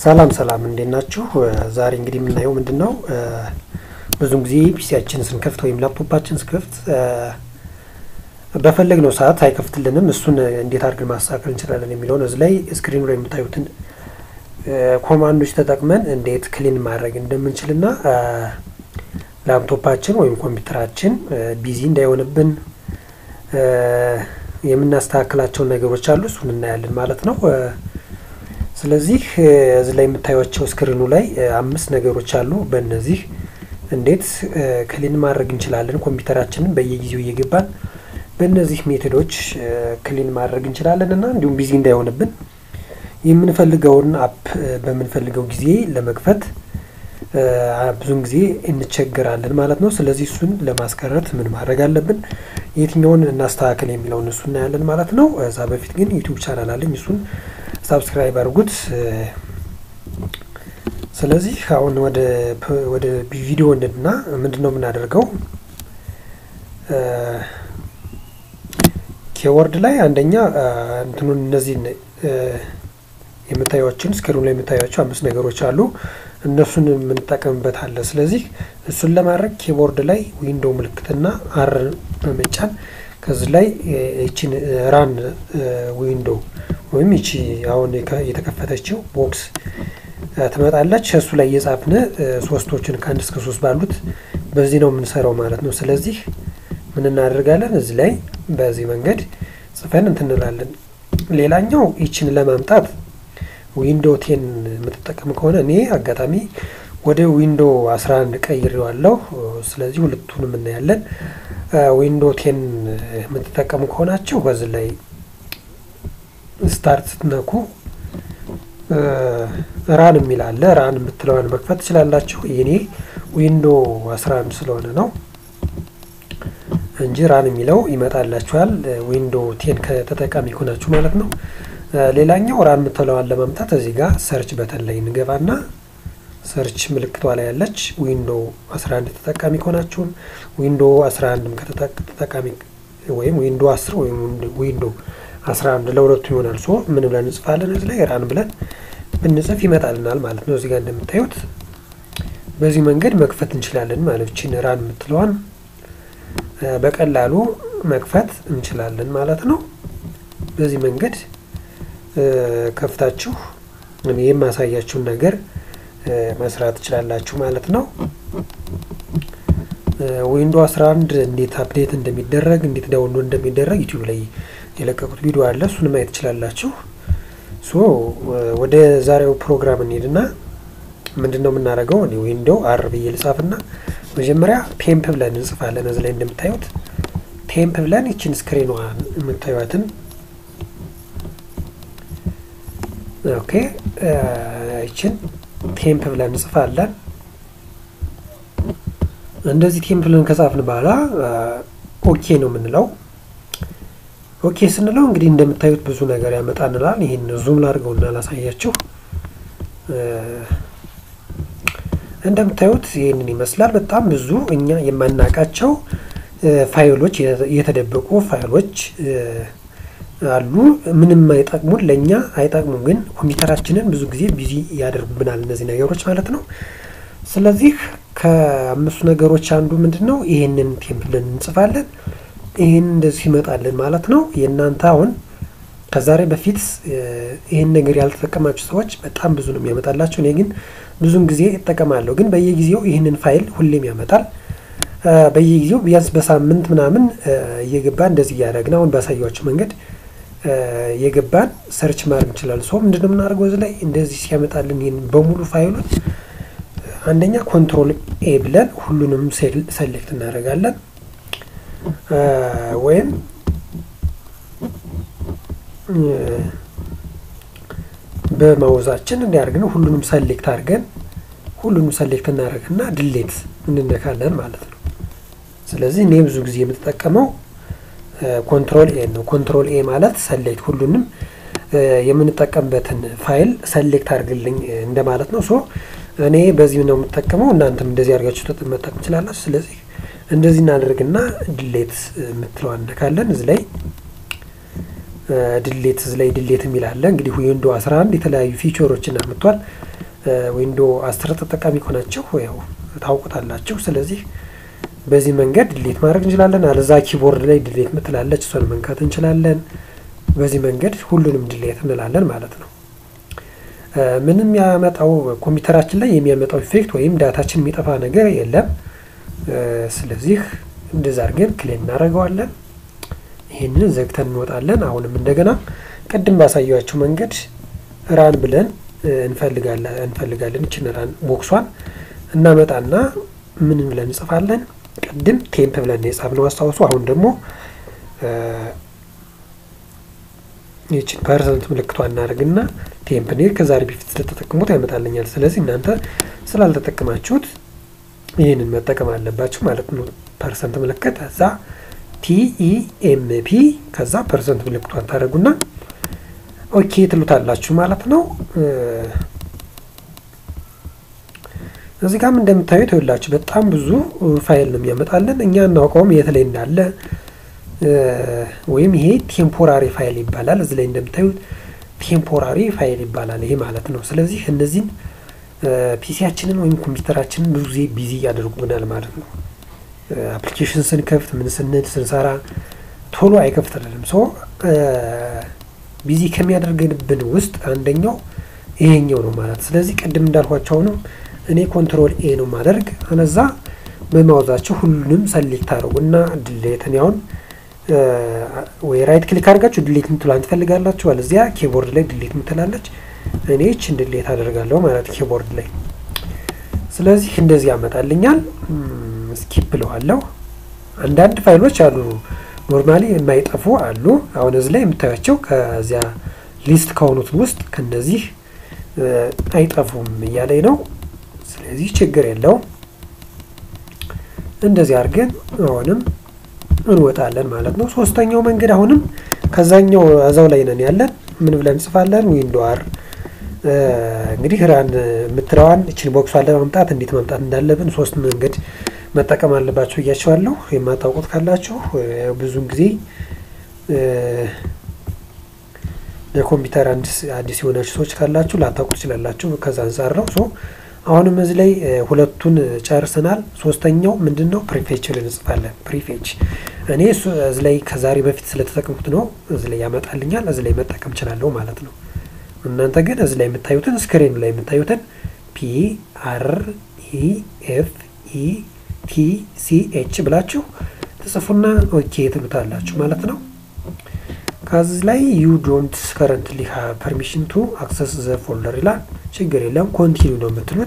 ሰላም ሰላም እንዴት ናችሁ? ዛሬ እንግዲህ የምናየው ምንድን ነው ብዙን ጊዜ ፒሲያችን ስንከፍት ወይም ላፕቶፓችን ስንከፍት በፈለግነው ሰዓት አይከፍትልንም። እሱን እንዴት አድርገን ማስተካከል እንችላለን የሚለውን እዚህ ላይ ስክሪኑ ላይ የምታዩትን ኮማንዶች ተጠቅመን እንዴት ክሊን ማድረግ እንደምንችልና ላፕቶፓችን ወይም ኮምፒውተራችን ቢዚ እንዳይሆንብን የምናስተካክላቸውን ነገሮች አሉ። እሱን እናያለን ማለት ነው። ስለዚህ እዚህ ላይ የምታዩቸው ስክሪኑ ላይ አምስት ነገሮች አሉ። በእነዚህ እንዴት ክሊን ማድረግ እንችላለን ኮምፒውተራችንን በየጊዜው እየገባን በእነዚህ ሜቶዶች ክሊን ማድረግ እንችላለን እና እንዲሁም ቢዚ እንዳይሆንብን የምንፈልገውን አፕ በምንፈልገው ጊዜ ለመክፈት ብዙን ጊዜ እንቸገራለን ማለት ነው። ስለዚህ እሱን ለማስቀረት ምን ማድረግ አለብን፣ የትኛውን እናስተካከል የሚለውን እሱ እናያለን ማለት ነው። እዛ በፊት ግን ዩቲዩብ ቻናል አለኝ እሱን ሳብስክራይብ አድርጉት። ስለዚህ አሁን ወደ ወደ ቪዲዮ እንድና ምንድን ነው የምናደርገው ኬወርድ ላይ አንደኛ እንትኑን እነዚህን የምታዩችን ስክሪኑ ላይ የምታዩቸው አምስት ነገሮች አሉ። እነሱን የምንጠቀምበት አለ። ስለዚህ እሱን ለማድረግ ኪቦርድ ላይ ዊንዶው ምልክትና አር በመጫን ከዚህ ላይ ይችን ራን ዊንዶው ወይም ይቺ አሁን የተከፈተችው ቦክስ ትመጣለች። እሱ ላይ እየጻፍን ሶስቶችን ከአንድ እስከ ሶስት ባሉት በዚህ ነው የምንሰራው ማለት ነው። ስለዚህ ምን እናደርጋለን? እዚህ ላይ በዚህ መንገድ ጽፈን እንትንላለን። ሌላኛው ይችን ለማምጣት ዊንዶ ቴን የምትጠቀም ከሆነ እኔ አጋጣሚ ወደ ዊንዶ 11 ቀይሬዋለሁ። ስለዚህ ሁለቱንም እናያለን። ዊንዶ ቴን የምትጠቀሙ ከሆናችሁ በዚህ ላይ ስታርት ስትነኩ ራን የሚል አለ። ራን የምትለዋን መክፈት ትችላላችሁ። የኔ ዊንዶ 11 ስለሆነ ነው እንጂ ራን የሚለው ይመጣላችኋል። ዊንዶ ቴን ከተጠቃሚ ሆናችሁ ማለት ነው። ሌላኛው ራን የምትለዋን ለማምጣት እዚህ ጋር ሰርች በተን ላይ እንገባና ሰርች ምልክቷ ላይ ያለች ዊንዶ 11 ተጠቃሚ ከሆናችሁም ዊንዶ 11ም ከተጠቃሚ ወይም ዊንዶ 10 ወይም ዊንዶ 11 ለሁለቱ ይሆናል። ሶ ምን ብለን እንጽፋለን? እዚህ ላይ ራን ብለን ብንጽፍ ይመጣልናል ማለት ነው። እዚህ ጋር እንደምታዩት በዚህ መንገድ መክፈት እንችላለን ማለት ችን ራን የምትለዋን በቀላሉ መክፈት እንችላለን ማለት ነው። በዚህ መንገድ ከፍታችሁ የማሳያችሁን ነገር መስራት ትችላላችሁ ማለት ነው። ዊንዶ 11 እንዴት አፕዴት እንደሚደረግ እንዴት ዳውንሎድ እንደሚደረግ ዩቲዩብ ላይ የለቀቁት ቪዲዮ አለ። እሱን ማየት ትችላላችሁ። ሶ ወደ ዛሬው ፕሮግራም እንሄድና ምንድን ነው የምናደርገው? እኔ ዊንዶ አር ብዬ ልጻፍና መጀመሪያ ቴምፕ ብለን እንጽፋለን። እዚህ ላይ እንደምታዩት ቴምፕ ብለን ይችን ስክሪኗ የምታዩትን ኦኬ ይችን ቴምፕ ብለን እንጽፋለን። እንደዚህ ቴምፕ ብለን ከጻፍን በኋላ ኦኬ ነው የምንለው። ኦኬ ስንለው እንግዲህ እንደምታዩት ብዙ ነገር ያመጣንላል። ይህን ዙም ላድርገውና ላሳያችሁ። እንደምታዩት ይህንን ይመስላል። በጣም ብዙ እኛ የማናውቃቸው ፋይሎች የተደበቁ ፋይሎች አሉ። ምንም አይጠቅሙን፣ ለእኛ አይጠቅሙም፣ ግን ኮምፒውተራችንን ብዙ ጊዜ ቢዚ ያደርጉብናል እነዚህ ነገሮች ማለት ነው። ስለዚህ ከአምስቱ ነገሮች አንዱ ምንድን ነው? ይህንን ቴምፕልን እንጽፋለን። ይህን እንደዚህ ይመጣልን ማለት ነው። የእናንተ አሁን ከዛሬ በፊት ይህን ነገር ያልተጠቀማችሁ ሰዎች በጣም ብዙ ነው የሚያመጣላቸው። እኔ ግን ብዙን ጊዜ እጠቀማለሁ፣ ግን በየጊዜው ይህንን ፋይል ሁሌም ያመጣል። በየጊዜው ቢያንስ በሳምንት ምናምን እየገባን እንደዚህ እያደረግን አሁን ባሳያችሁ መንገድ የገባን ሰርች ማድረግ እንችላለን። ሰው ምንድነው የምናደርገው እዚህ ላይ እንደዚህ ሲያመጣልን ይህን በሙሉ ፋይሉን አንደኛ ኮንትሮል ኤ ብለን ሁሉንም ሰሌክት እናደርጋለን ወይም በማውዛችን እንዲያደርግን ሁሉንም ሰሌክት አድርገን ሁሉንም ሰሌክት እናደርግና ድሌት እንነካለን ማለት ነው። ስለዚህ እኔ ብዙ ጊዜ የምትጠቀመው ኮንትሮል ኤ ነው። ኮንትሮል ኤ ማለት ሰሌክት ሁሉንም የምንጠቀምበትን ፋይል ሰሌክት አድርግልኝ እንደማለት ነው። ሶ እኔ በዚህ ነው የምጠቀመው። እናንተም እንደዚህ አድርጋችሁ መጠቀም ትችላላችሁ። ስለዚህ እንደዚህ እናደርግና ድሌት የምትለዋ እነካለን። እዚህ ላይ ድሌት ላይ ድሌት የሚል አለ። እንግዲህ ዊንዶ 11 የተለያዩ ፊቸሮችን አምጥቷል። ዊንዶ 10 ተጠቃሚ ከሆናችሁ ያው ታውቁታላችሁ። ስለዚህ በዚህ መንገድ ድሌት ማድረግ እንችላለን። አለዛ ኪቦርድ ላይ ድሌት ምትላለች እሷን መንካት እንችላለን። በዚህ መንገድ ሁሉንም ድሌት እንላለን ማለት ነው። ምንም ያመጣው ኮምፒውተራችን ላይ የሚያመጣው ኢፌክት ወይም ዳታችን የሚጠፋ ነገር የለም። ስለዚህ እንደዛ አድርገን ክሌም እናደርገዋለን። ይህንን ዘግተን እንወጣለን። አሁንም እንደገና ቅድም ባሳያችሁ መንገድ ራን ብለን እንፈልጋለን እንፈልጋለን ይችን ራን ቦክሷን እናመጣና ምን ብለን እንጽፋለን? ቅድም ቴምፕ ብለን የጻፍነው አስታውሱ። አሁን ደግሞ ይችን ፐርሰንት ምልክቷ እናደርግና ቴምፕ እኔ ከዛሬ በፊት ስለተጠቀሙት ያመጣልኛል። ስለዚህ እናንተ ስላልተጠቀማችሁት ይህንን መጠቀም አለባችሁ ማለት ነው። ፐርሰንት ምልክት እዛ ቲኢኤምፒ ከዛ ፐርሰንት ምልክቷን ታደርጉና ኦኬ ትሉታላችሁ ማለት ነው። እዚህ ጋም እንደምታዩት ይኸውላችሁ በጣም ብዙ ፋይል ነው የሚያመጣልን። እኛ እናውቀውም የት ላይ እንዳለ ወይም ይሄ ቴምፖራሪ ፋይል ይባላል። እዚህ ላይ እንደምታዩት ቴምፖራሪ ፋይል ይባላል ይሄ ማለት ነው። ስለዚህ እነዚህን ፒሲያችንን ወይም ኮምፒውተራችንን ብዙ ጊዜ ቢዚ ያደርጉብናል ማለት ነው። አፕሊኬሽን ስንከፍት ምን ስንል ስንሰራ ቶሎ አይከፍትልንም። ሶ ቢዚ ከሚያደርግብን ውስጥ አንደኛው ይሄኛው ነው ማለት ስለዚህ ቅድም እንዳልኳቸው አሁንም እኔ ኮንትሮል ኤ ነው ማደርግ አነዛ በማውዛቸው ሁሉንም ሰሌክት አድርጉና ድሌትን ያሁን ወይ ራይት ክሊክ አድርጋችሁ ድሌት ምትሏን ትፈልጋላችሁ። አለዚያ ኪቦርድ ላይ ድሌት ምትላለች። እኔ ይችን ድሌት አደርጋለሁ ማለት ኪቦርድ ላይ። ስለዚህ እንደዚህ ያመጣልኛል። ስኪፕ ብለዋለሁ። አንዳንድ ፋይሎች አሉ ኖርማሊ የማይጠፉ አሉ። አሁን እዚህ ላይ የምታያቸው ከዚያ ሊስት ከሆኑት ውስጥ ከነዚህ አይጠፉም እያለኝ ነው። ስለዚህ ችግር የለውም። እንደዚህ አድርገን አሁንም እንወጣለን ማለት ነው። ሶስተኛው መንገድ አሁንም ከዛኛው እዛው ላይ ነን ያለን ምን ብለን እንጽፋለን? ዊንዶ አር እንግዲህ ራን የምትለዋን እችን ቦክሷን ለማምጣት እንዴት ማምጣት እንዳለብን ሶስት መንገድ መጠቀም አለባችሁ እያቸዋለሁ። የማታውቁት ካላችሁ ብዙን ጊዜ ለኮምፒውተር አዲስ የሆናችሁ ሰዎች ካላችሁ ላታውቁ ትችላላችሁ። ከዛ አንጻር ነው። ሶ አሁንም እዚህ ላይ ሁለቱን ጨርሰናል። ሶስተኛው ምንድን ነው? ፕሪፌች እንጽፋለን። ፕሪፌች እኔ እዚህ ላይ ከዛሬ በፊት ስለተጠቀምኩት ነው እዚህ ላይ ያመጣልኛል። እዚህ ላይ መጠቀም እችላለሁ ማለት ነው። እናንተ ግን እዚህ ላይ የምታዩትን ስክሪኑ ላይ የምታዩትን ፒ አር ኢ ኤፍ ኢ ቲ ሲ ኤች ብላችሁ ትጽፉና ኦኬ ትሉታላችሁ ማለት ነው። ከዚህ ላይ ዩ ዶንት ከረንትሊ ሃቭ ፐርሚሽን ቱ አክሰስ ዘ ፎልደር ይላል። ችግር የለም ኮንቲኒው ነው የምትሉት።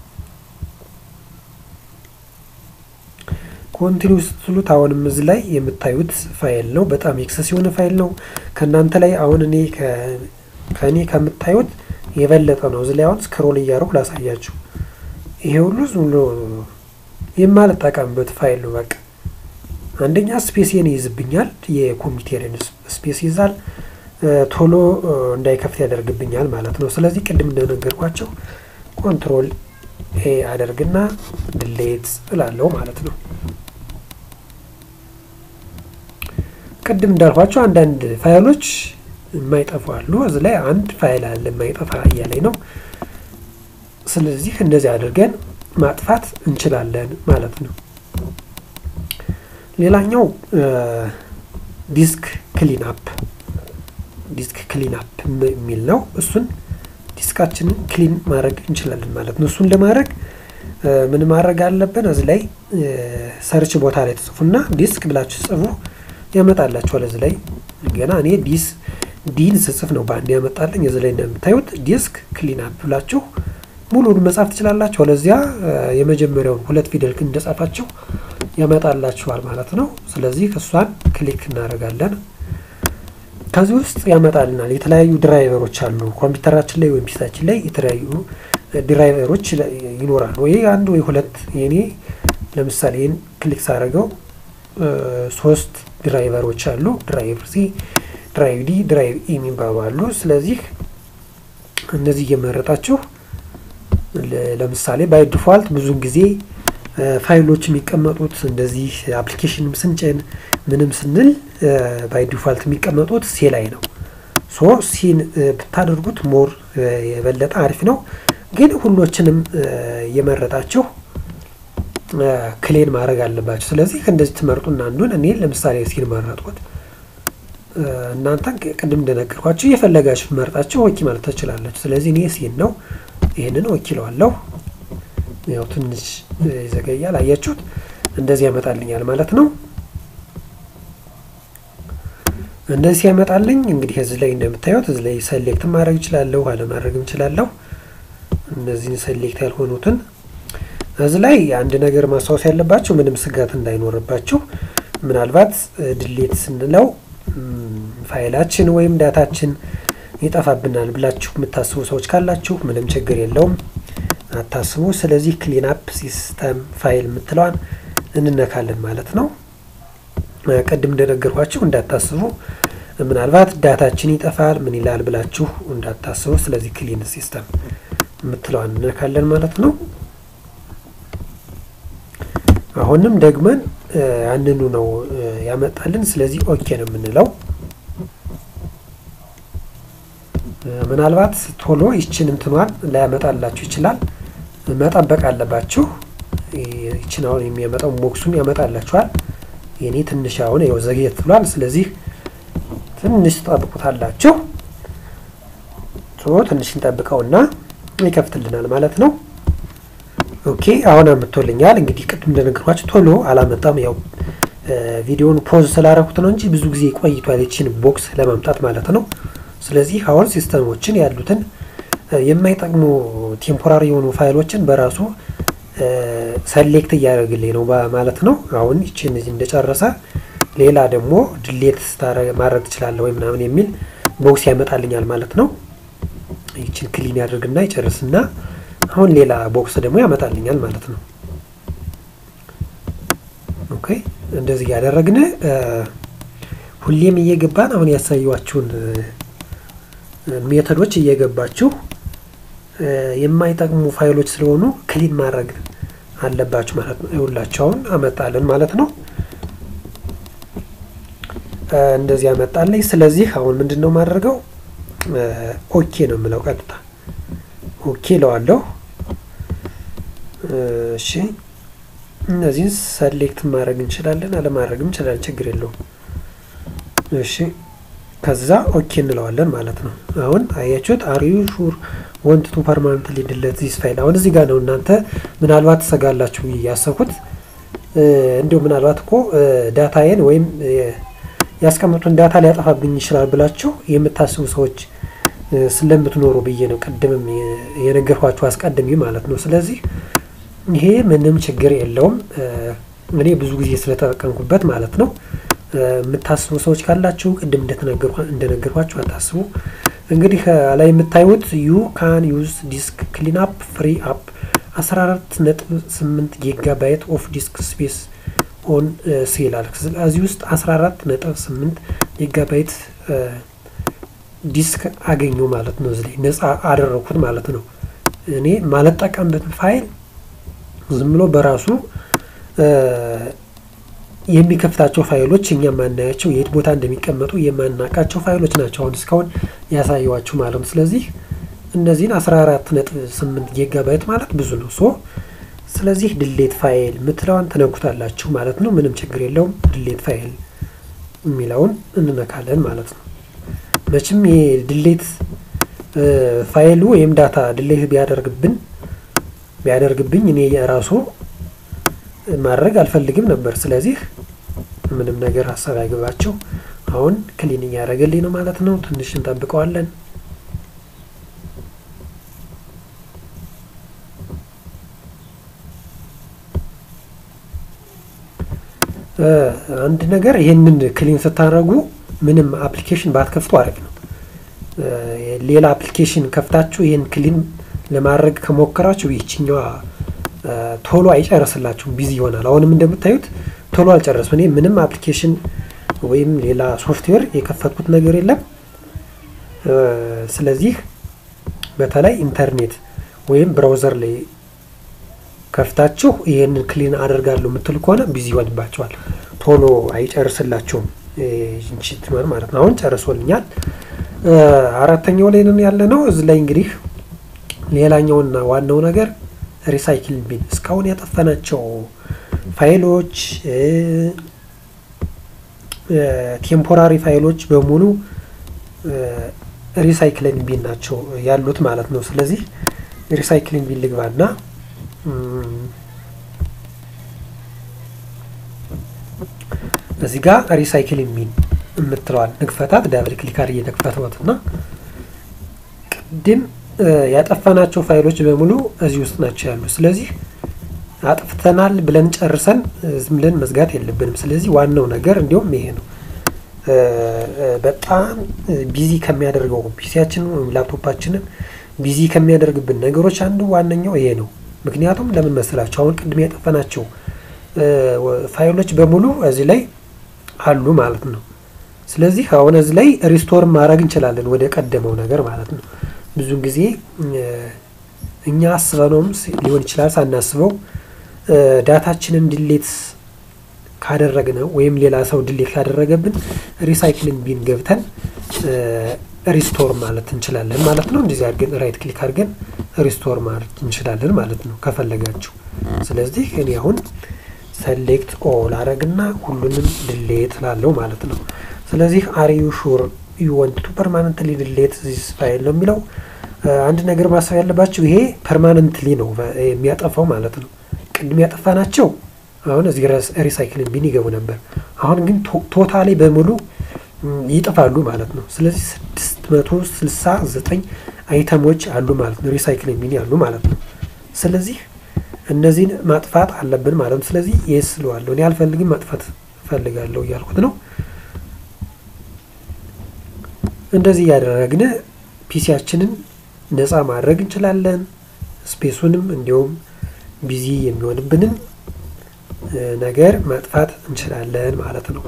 ኮንቲኒው ስትሉት አሁንም እዚህ ላይ የምታዩት ፋይል ነው። በጣም ኤክሰስ የሆነ ፋይል ነው። ከእናንተ ላይ አሁን እኔ ከእኔ ከምታዩት የበለጠ ነው። እዚህ ላይ አሁን ስክሮል እያደረኩ ላሳያችሁ። ይሄ ሁሉ ዝም ብሎ የማልጠቀምበት ፋይል ነው። በቃ አንደኛ ስፔስን ይይዝብኛል፣ የኮምፒውተርን ስፔስ ይዛል፣ ቶሎ እንዳይከፍት ያደርግብኛል ማለት ነው። ስለዚህ ቅድም እንደነገርኳቸው ኮንትሮል ኤ አደርግና ድሌት እላለሁ ማለት ነው። ቅድም እንዳልኳቸው አንዳንድ ፋይሎች የማይጠፉ አሉ። እዚህ ላይ አንድ ፋይል አለ የማይጠፋ እያለኝ ነው። ስለዚህ እንደዚህ አድርገን ማጥፋት እንችላለን ማለት ነው። ሌላኛው ዲስክ ክሊን አፕ ዲስክ ክሊን አፕ የሚል ነው። እሱን ዲስካችንን ክሊን ማድረግ እንችላለን ማለት ነው። እሱን ለማድረግ ምን ማድረግ አለብን? እዚህ ላይ ሰርች ቦታ ላይ ትጽፉና ዲስክ ብላችሁ ጽፉ ያመጣላችኋል። እዚህ ላይ ገና እኔ ዲስ ዲን ስጽፍ ነው በአንድ ያመጣልኝ። እዚህ ላይ እንደምታዩት ዲስክ ክሊን አፕ ብላችሁ ሙሉን መጻፍ ትችላላችሁ። አለዚያ የመጀመሪያውን ሁለት ፊደል እንደጻፋችሁ ያመጣላችኋል ማለት ነው። ስለዚህ እሷን ክሊክ እናደርጋለን። ከዚህ ውስጥ ያመጣልናል። የተለያዩ ድራይቨሮች አሉ ኮምፒውተራችን ላይ ወይም ፒሳችን ላይ የተለያዩ ድራይቨሮች ይኖራሉ። ወይ አንድ ወይ ሁለት። የኔ ለምሳሌ ይህን ክሊክ ሳደርገው ሶስት ድራይቨሮች አሉ። ድራይቭ ሲ፣ ድራይቭ ዲ፣ ድራይቭ ኢ የሚባሉ አሉ። ስለዚህ እነዚህ እየመረጣችሁ ለምሳሌ ባይ ዲፋልት ብዙን ጊዜ ፋይሎች የሚቀመጡት እንደዚህ አፕሊኬሽንም ስንጭን ምንም ስንል ባይ ዲፋልት የሚቀመጡት ሴ ላይ ነው። ሶ ሲን ብታደርጉት ሞር የበለጠ አሪፍ ነው። ግን ሁሎችንም እየመረጣችሁ ክሌን ማድረግ አለባቸው። ስለዚህ እንደዚህ ትመርጡና አንዱን እኔ ለምሳሌ ሲን መረጥኩት። እናንተን ቅድም እንደነገርኳችሁ እየፈለጋችሁ መርጣችሁ ኦኬ ማለት ትችላላችሁ። ስለዚህ እኔ ሲን ነው ይህንን ወኪለዋለሁ። ያው ትንሽ ይዘገያል፣ አያችሁት? እንደዚህ ያመጣልኛል ማለት ነው። እንደዚህ ያመጣልኝ እንግዲህ እዚህ ላይ እንደምታዩት እዚህ ላይ ሰሌክት ማድረግ እችላለሁ፣ አለማድረግም እችላለሁ። እነዚህን ሰሌክት ያልሆኑትን እዚህ ላይ አንድ ነገር ማስታወስ ያለባችሁ ምንም ስጋት እንዳይኖርባችሁ ምናልባት ድሌት ስንለው ፋይላችን ወይም ዳታችን ይጠፋብናል ብላችሁ የምታስቡ ሰዎች ካላችሁ ምንም ችግር የለውም፣ አታስቡ። ስለዚህ ክሊን አፕ ሲስተም ፋይል የምትለዋን እንነካለን ማለት ነው። ቅድም እንደነገርኳችሁ እንዳታስቡ፣ ምናልባት ዳታችን ይጠፋል ምን ይላል ብላችሁ እንዳታስቡ። ስለዚህ ክሊን ሲስተም የምትለዋን እንነካለን ማለት ነው። አሁንም ደግመን ያንኑ ነው ያመጣልን። ስለዚህ ኦኬ ነው የምንለው። ምናልባት ቶሎ ይችን እንትኗን ላያመጣላችሁ ይችላል። መጠበቅ አለባችሁ። ይችን አሁን የሚያመጣው ቦክሱን ያመጣላችኋል። የኔ ትንሽ አሁን ያው ዘግየት ብሏል። ስለዚህ ትንሽ ጠብቁታላችሁ። ትንሽ እንጠብቀውና ይከፍትልናል ማለት ነው። ኦኬ አሁን አምጥቶልኛል። እንግዲህ ቅድም እንደነገርኳችሁ ቶሎ አላመጣም። ያው ቪዲዮውን ፖዝ ስላደረኩት ነው እንጂ ብዙ ጊዜ ቆይቷል ይችን ቦክስ ለማምጣት ማለት ነው። ስለዚህ አሁን ሲስተሞችን ያሉትን የማይጠቅሙ ቴምፖራሪ የሆኑ ፋይሎችን በራሱ ሰሌክት እያደረግልኝ ነው ማለት ነው። አሁን ይችን እንደጨረሰ ሌላ ደግሞ ድሌት ማድረግ ትችላለህ ወይ ምናምን የሚል ቦክስ ያመጣልኛል ማለት ነው። ይችን ክሊን ያደርግና ይጨርስና አሁን ሌላ ቦክስ ደግሞ ያመጣልኛል ማለት ነው። ኦኬ እንደዚህ ያደረግን ሁሌም እየገባን አሁን ያሳየኋችሁን ሜተዶች እየገባችሁ የማይጠቅሙ ፋይሎች ስለሆኑ ክሊን ማድረግ አለባችሁ ማለት ነው። ይኸውላችሁ አሁን አመጣልን ማለት ነው። እንደዚህ አመጣልኝ። ስለዚህ አሁን ምንድን ነው የማደርገው? ኦኬ ነው የምለው ቀጥታ ኦኬ እለዋለሁ። እሺ እነዚህን ሰሌክት ማድረግ እንችላለን፣ አለማድረግም እንችላለን፣ ችግር የለውም። እሺ ከዛ ኦኬ እንለዋለን ማለት ነው። አሁን አያችሁት አር ዩ ሹር ወንት ቱ ፐርማነንትሊ ዲሊት ዚስ ፋይል። አሁን እዚህ ጋር ነው እናንተ ምናልባት ትሰጋላችሁ ያሰብኩት እንዲሁ ምናልባት እኮ ዳታዬን ወይም ያስቀመጡን ዳታ ሊያጠፋብኝ ይችላል ብላችሁ የምታስቡ ሰዎች ስለምትኖሩ ብዬ ነው ቅድምም የነገርኳችሁ አስቀድሜ ማለት ነው። ስለዚህ ይሄ ምንም ችግር የለውም። እኔ ብዙ ጊዜ ስለተጠቀምኩበት ማለት ነው። የምታስቡ ሰዎች ካላችሁ ቅድም እንደነገርኳችሁ አታስቡ። እንግዲህ ላይ የምታዩት ዩ ካን ዩዝ ዲስክ ክሊን አፕ ፍሪ አፕ 14.8 ጊጋ ባይት ኦፍ ዲስክ ስፔስ ኦን ሲላል። ስለዚህ ውስጥ 14.8 ጊጋ ባይት ዲስክ አገኘው ማለት ነው። እዚህ ላይ ነፃ አደረኩት ማለት ነው። እኔ ማልጠቀምበት ፋይል ዝም ብሎ በራሱ የሚከፍታቸው ፋይሎች እኛ የማናያቸው የት ቦታ እንደሚቀመጡ የማናውቃቸው ፋይሎች ናቸው አሁን እስካሁን ያሳየዋችሁ ማለት ነው። ስለዚህ እነዚህን 14.8 ጊጋ ባይት ማለት ብዙ ነው። ሶ ስለዚህ ድሌት ፋይል የምትለዋን ትነኩታላችሁ ማለት ነው። ምንም ችግር የለውም። ድሌት ፋይል የሚለውን እንነካለን ማለት ነው። መቼም የድሌት ፋይሉ ወይም ዳታ ድሌት ቢያደርግብን ቢያደርግብኝ እኔ የራሱ ማድረግ አልፈልግም ነበር። ስለዚህ ምንም ነገር ሀሳብ ያገባቸው አሁን ክሊን እያደረገልኝ ነው ማለት ነው። ትንሽ እንጠብቀዋለን። አንድ ነገር ይህንን ክሊን ስታደርጉ ምንም አፕሊኬሽን ባትከፍቱ አሪፍ ነው። ሌላ አፕሊኬሽን ከፍታችሁ ይህን ክሊን ለማድረግ ከሞከራችሁ ይችኛዋ ቶሎ አይጨርስላችሁም፣ ቢዚ ይሆናል። አሁንም እንደምታዩት ቶሎ አልጨረስም። እኔ ምንም አፕሊኬሽን ወይም ሌላ ሶፍትዌር የከፈትኩት ነገር የለም። ስለዚህ በተለይ ኢንተርኔት ወይም ብራውዘር ላይ ከፍታችሁ ይህንን ክሊን አደርጋለሁ የምትል ከሆነ ቢዚ ይሆንባቸዋል፣ ቶሎ አይጨርስላችሁም። እንችትመር ማለት ነው። አሁን ጨርሶልኛል። አራተኛው ላይ ነን ያለ ነው። እዚህ ላይ እንግዲህ ሌላኛውና ዋናው ነገር ሪሳይክል ቢን እስካሁን ያጠፋናቸው ፋይሎች ቴምፖራሪ ፋይሎች በሙሉ ሪሳይክሊንግ ቢን ናቸው ያሉት ማለት ነው። ስለዚህ ሪሳይክሊንግ ቢን ልግባና እዚህ ጋር ሪሳይክሊንግ ቢን የምትለዋል ንክፈታት ዳብል ክሊክ አድርጌ ነክፈትወት እና ቅድም ያጠፋናቸው ፋይሎች በሙሉ እዚህ ውስጥ ናቸው ያሉ። ስለዚህ አጥፍተናል ብለን ጨርሰን ዝም ብለን መዝጋት የለብንም። ስለዚህ ዋናው ነገር እንዲሁም ይሄ ነው። በጣም ቢዚ ከሚያደርገው ፒሲያችንን ወይም ላፕቶፓችንን ቢዚ ከሚያደርግብን ነገሮች አንዱ ዋነኛው ይሄ ነው። ምክንያቱም ለምን መሰላቸው? አሁን ቅድም ያጠፋናቸው ፋይሎች በሙሉ እዚህ ላይ አሉ ማለት ነው። ስለዚህ አሁን እዚህ ላይ ሪስቶር ማድረግ እንችላለን ወደ ቀደመው ነገር ማለት ነው። ብዙ ጊዜ እኛ አስበነውም ሊሆን ይችላል ሳናስበው ዳታችንን ድሌት ካደረግነው ወይም ሌላ ሰው ድሌት ካደረገብን ሪሳይክሊንግ ቢን ገብተን ሪስቶር ማለት እንችላለን ማለት ነው። እንደዚህ አድርገን ራይት ክሊክ አድርገን ሪስቶር ማለት እንችላለን ማለት ነው ከፈለጋችሁ። ስለዚህ እኔ አሁን ሰሌክት ኦል አረግና ሁሉንም ድሌት ላለው ማለት ነው። ስለዚህ አር ዩ ሹር ዩ ወንት ቱ ፐርማነንትሊ ድሌት ዚስ ፋይል ነው የሚለው። አንድ ነገር ማሰብ ያለባቸው ይሄ ፐርማነንትሊ ነው የሚያጠፋው ማለት ነው። ቅድም ያጠፋናቸው አሁን እዚህ ሪሳይክሊንግ ቢን ይገቡ ነበር። አሁን ግን ቶታሊ በሙሉ ይጥፋሉ ማለት ነው። ስለዚህ ስድስት መቶ ስልሳ ዘጠኝ አይተሞች አሉ ማለት ነው ሪሳይክሊንግ ቢን ያሉ ማለት ነው። ስለዚህ እነዚህን ማጥፋት አለብን ማለት ነው። ስለዚህ የስ ስለዋለሁ እኔ አልፈልግም ማጥፋት እፈልጋለሁ እያልኩት ነው። እንደዚህ እያደረግን ፒሲያችንን ነፃ ማድረግ እንችላለን። ስፔሱንም እንዲሁም ቢዚ የሚሆንብንን ነገር ማጥፋት እንችላለን ማለት ነው።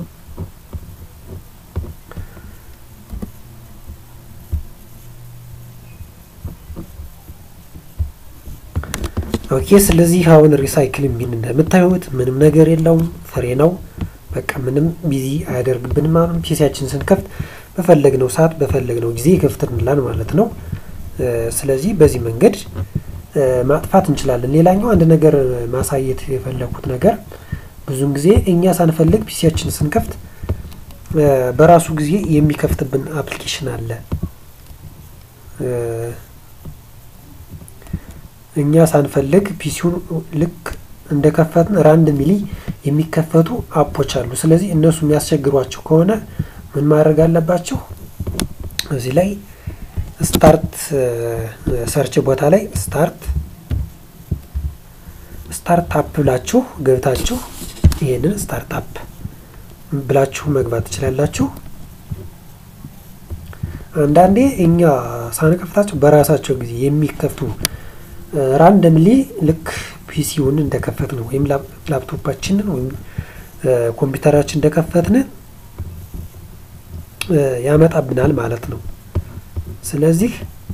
ኦኬ ስለዚህ አሁን ሪሳይክሊንግ ቢን እንደምታዩት ምንም ነገር የለውም፣ ፍሬ ነው። በቃ ምንም ቢዚ አያደርግብንም። አሁን ፒሲያችን ስንከፍት በፈለግነው ሰዓት በፈለግነው ጊዜ ይከፍትልናል ማለት ነው። ስለዚህ በዚህ መንገድ ማጥፋት እንችላለን። ሌላኛው አንድ ነገር ማሳየት የፈለኩት ነገር ብዙን ጊዜ እኛ ሳንፈልግ ፒሲያችን ስንከፍት በራሱ ጊዜ የሚከፍትብን አፕሊኬሽን አለ። እኛ ሳንፈልግ ፒሲውን ልክ እንደከፈትን ራንድሚሊ የሚከፈቱ አፖች አሉ። ስለዚህ እነሱ የሚያስቸግሯቸው ከሆነ ምን ማድረግ አለባቸው? እዚህ ላይ ስታርት ሰርች ቦታ ላይ ስታርት ስታርታፕ ብላችሁ ገብታችሁ ይሄንን ስታርታፕ ብላችሁ መግባት ትችላላችሁ። አንዳንዴ እኛ ሳንከፍታቸው በራሳቸው ጊዜ የሚከፍቱ ራንደምሊ ልክ ፒሲውን እንደከፈትን ወይም ላፕቶፓችንን ወይም ኮምፒውተራችን እንደከፈትን ያመጣብናል ማለት ነው። ስለዚህ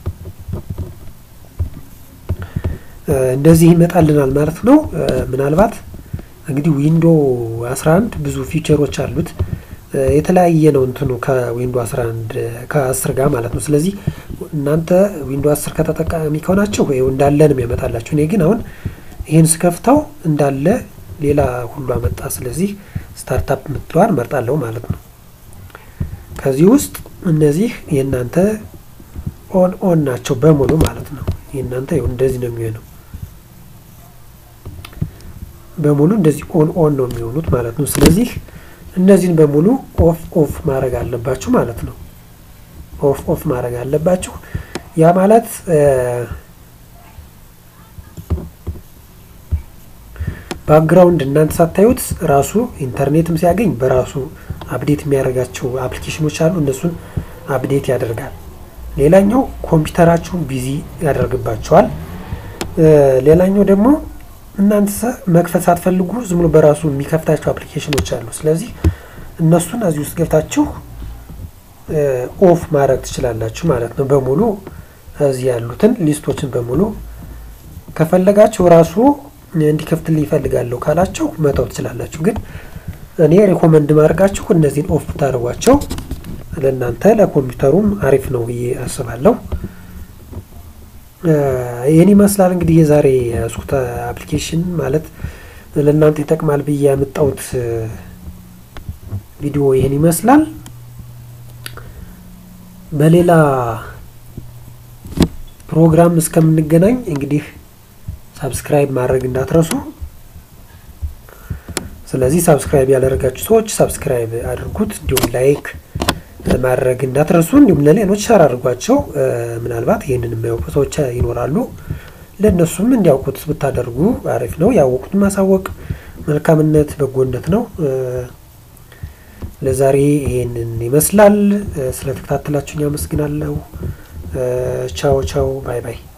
እንደዚህ ይመጣልናል ማለት ነው። ምናልባት እንግዲህ ዊንዶ 11 ብዙ ፊቸሮች አሉት። የተለያየ ነው እንትኑ ከዊንዶ 11 ከ10 ጋር ማለት ነው። ስለዚህ እናንተ ዊንዶ 10 ከተጠቃሚ ከሆናችሁ ይኸው እንዳለ ነው የሚያመጣላችሁ። እኔ ግን አሁን ይህን ስከፍተው እንዳለ ሌላ ሁሉ አመጣ። ስለዚህ ስታርታፕ የምትለዋን መርጣለሁ ማለት ነው። ከዚህ ውስጥ እነዚህ የእናንተ ኦን ኦን ናቸው በሙሉ ማለት ነው። የእናንተ ይኸው እንደዚህ ነው የሚሆነው በሙሉ እንደዚህ ኦን ኦን ነው የሚሆኑት ማለት ነው። ስለዚህ እነዚህን በሙሉ ኦፍ ኦፍ ማድረግ አለባችሁ ማለት ነው። ኦፍ ኦፍ ማድረግ አለባችሁ። ያ ማለት ባክግራውንድ እናንተ ሳታዩት ራሱ ኢንተርኔትም ሲያገኝ በራሱ አፕዴት የሚያደርጋቸው አፕሊኬሽኖች አሉ። እነሱን አፕዴት ያደርጋል። ሌላኛው ኮምፒውተራችሁን ቢዚ ያደርግባቸዋል። ሌላኛው ደግሞ እናንተ መክፈት ሳትፈልጉ ዝም ብሎ በራሱ የሚከፍታቸው አፕሊኬሽኖች አሉ። ስለዚህ እነሱን እዚህ ውስጥ ገብታችሁ ኦፍ ማድረግ ትችላላችሁ ማለት ነው። በሙሉ እዚህ ያሉትን ሊስቶችን በሙሉ ከፈለጋችሁ ራሱ እንዲከፍትልኝ ይፈልጋለሁ ካላችሁ መተው ትችላላችሁ። ግን እኔ ሪኮመንድ ማድረጋችሁ እነዚህን ኦፍ ብታደርጓቸው ለእናንተ ለኮምፒውተሩም አሪፍ ነው ብዬ አስባለሁ። ይህን ይመስላል እንግዲህ የዛሬ ያዝኩት አፕሊኬሽን ማለት ለእናንተ ይጠቅማል ብዬ ያመጣሁት ቪዲዮ ይህን ይመስላል። በሌላ ፕሮግራም እስከምንገናኝ እንግዲህ ሳብስክራይብ ማድረግ እንዳትረሱ። ስለዚህ ሳብስክራይብ ያላደረጋችሁ ሰዎች ሳብስክራይብ አድርጉት፣ እንዲሁም ላይክ ማድረግ እንዳትረሱ። እንዲሁም ለሌሎች ሸር አድርጓቸው። ምናልባት ይህንን የማያውቁ ሰዎች ይኖራሉ። ለእነሱም እንዲያውቁት ብታደርጉ አሪፍ ነው። ያወቁት ማሳወቅ መልካምነት፣ በጎነት ነው። ለዛሬ ይህንን ይመስላል። ስለተከታተላችሁኝ አመሰግናለሁ። ቻው ቻው፣ ባይ ባይ።